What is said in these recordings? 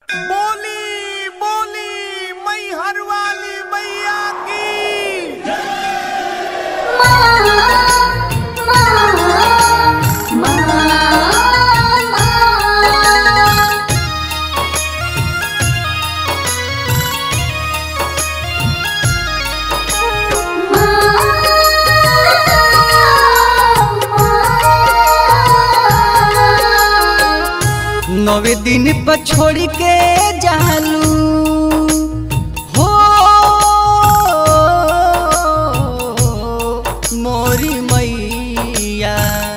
बोली बोली मैहर वाली मैया की नवे दिन पर छोड़ के जालू हो मोरी मैया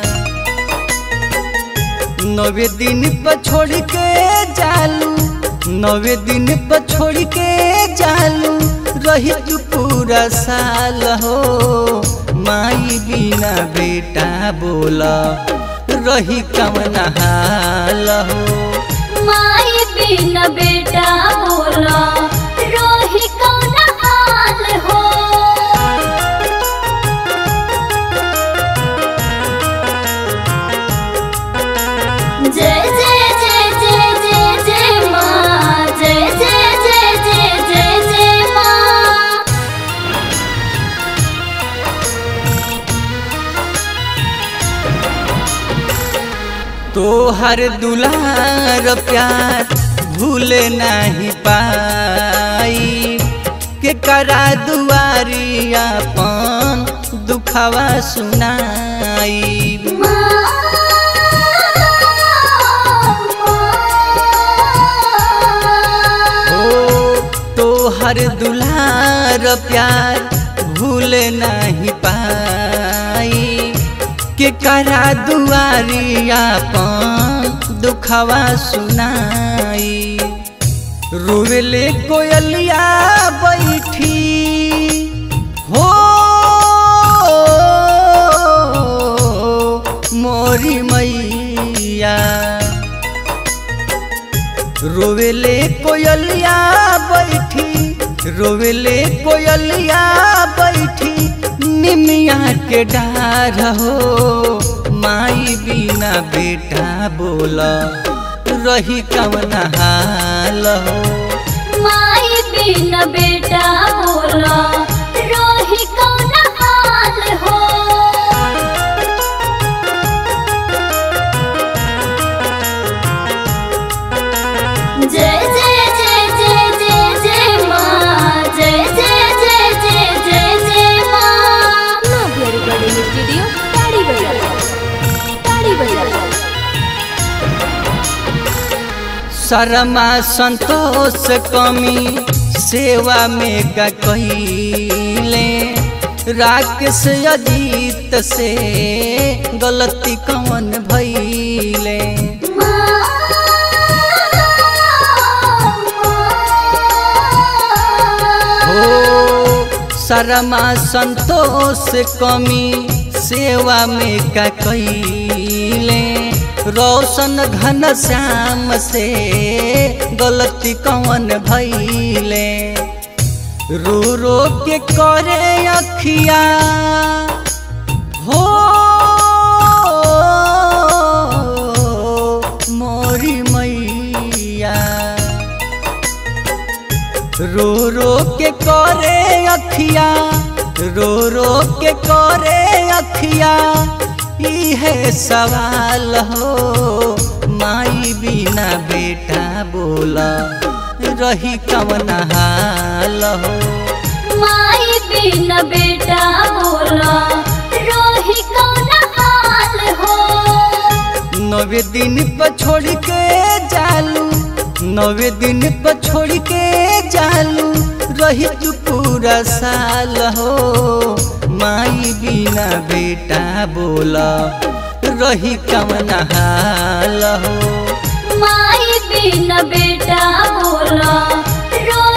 नवे दिन पर छोड़ के जालू नवे दिन पर छोड़ के जालू रही तू पूरा साल हो माई बिना बेटा बोला रही कवन हाल हो माई बिन बेटा बोला रोही कौन हाल हो जय जय जय जय जय जय माँ जय जय जय जय जय जय माँ तोहर दुलार प्यार भूल नहीं पाई के करा दुआरी अपन दुखवा सुनाई ओ तोहर दुलार प्यार भूल नहीं पाई के करा दुआरी अपन दुखवा सुनाई रोवेले कोयलिया बैठी हो मोरी मैया रोवेले कोयलिया बैठी रोवेले कोयलिया बैठी निमिया के डार हो माई बिना बेटा बोला रही कवन हाल हो माई बिन बेटा बोला रोही कौन हाल हो जय जय जय जय जय जय माँ जय जय जय जय जय जय माँ नव्या रिकॉर्डिंग स्टुडिओ ताडी बजाव ताडी बजाव शर्मा संतोष कमी सेवा में का कैले राकेश अजीत से गलती कौन भैले हो शर्मा संतोष कमी सेवा में का कैले रोशन घन श्याम से गलती कौन भैले रो रो के करे अखिया हो मोरी मैया रो रो के करे अखिया रो रो के करे अखिया इहे सवाल हो माई बिना बेटा बोला रही कवन हाल हो माई बिन बेटा बोला रोही कौन हाल हो नवे दिन पर छोड़ के जालू नवे दिन पर छोड़ के जालू रही तू पूरा साल हो माई बिना बेटा बोला रही कवन हाल हो माई बिन बेटा बोला रो